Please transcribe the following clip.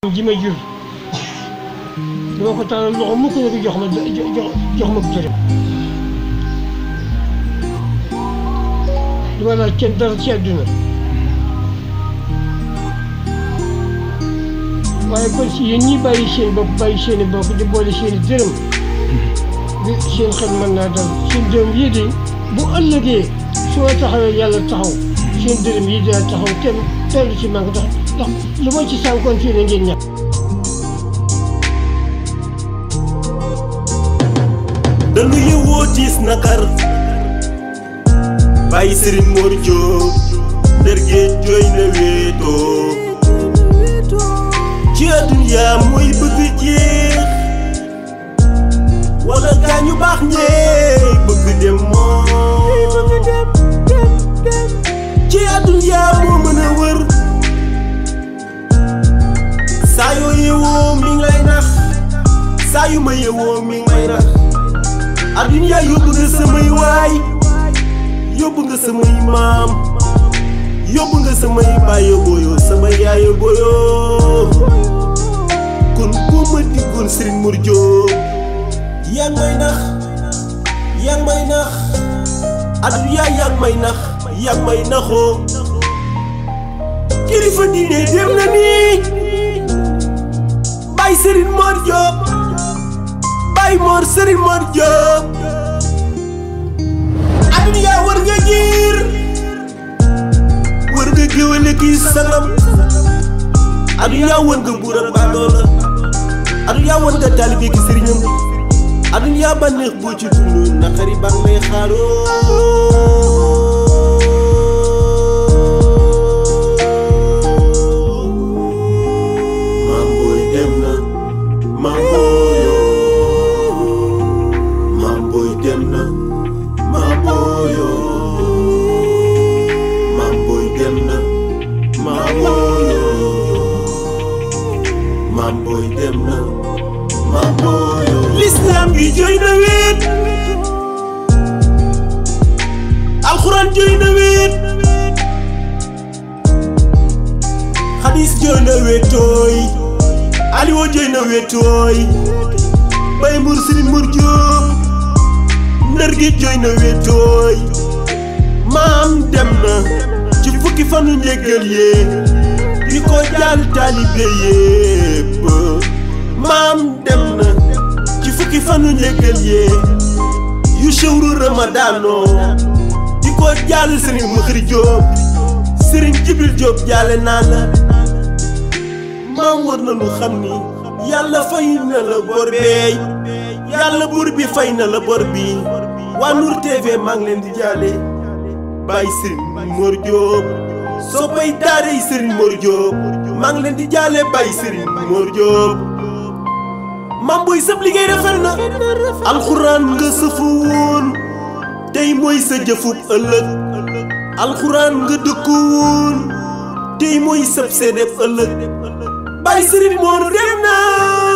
ji ma jur dama ko tàllal loxo mukk ne ko jox ma jox jox ma dërëm dama laaj kenn dara ci àdduna waaye kon si yéen ñi bàyyi seen bopp bàyyi seen i bopp di boole seen i dërëm bi seen xel mën naa dal seen dërëm yii de bu ëllëgee su ma taxawee yàlla taxaw seen dërëm yii dina taxaw kenn tollu ci man ndax ndax lu ma ci sànkoon fii la ngeen ñàkk dañu yëwoo tiis nakar bàyyi Serigne Mor Diop ndër géej jooy na wéetoo ci àdduna mooy bëgg jeex wala gaa ñu baax ñee bëgg dem moom ci àdduna moo mën a wër saa yoo yewoo mi ngi lay nax saa yu ma yewoo mi ngi lay nax adduna yóbbu nga samay waay yóbbu nga samay maam yóbbu nga samay baayo booyo sama yaayo booyo kon boo ma diggoon Serigne Mor Diop yaa ngi may nax yaa ngi may nax adduna yaa ngi may nax yaa ngi may naxoo kilifa diine dem na nii Baye Serigne Mor Diop Baye Mor Serigne Mor Diop adduna yaa war nga jiir war nga géwéle kii sangam adduna yaa war nga buur ak baadoola adduna yaa war nga taalibe ki sëriñam adduna yaa bànneex boo ci dund naqari ba may xaaroo maam booy dem na maam booyo maam booy dem na maam booyo maam booy dem na maam booyo maam booy dem na maam booyo lislaam gi jooy na wéet alxuraan jooy na wéet xadis jooy na wéetooy aliwoo jooy na wéetooy bay mbur Serigne Mor Diop ndër gi jooy na wéetooy maam dem na ci fukki fanu njëggal yee di ko jaal taalibe yépp maam dem na ci fukki fanu njëggal yee yu shawru ramadaano di ko jaal Serigne Makhri Diop Serigne Jibril Diop jaale naa la maam war na lu xam ni yàlla fay na la bor beey yàlla buur bi fay na la bor bi waa Nour TV maa ngi leen di jaale Baye Serigne Mor Diop soo bay daarey Serigne Mor Diop maa ngi leen di jaale Baye Serigne Mor Diop maam booy sëb liggéey rafet na alxuraan nga sëfu woon tey mooy sa jëfub ëllëg alxuraan nga dëkku woon tey mooy sëb seedeb ëllëg Baye Serigne Mor dem na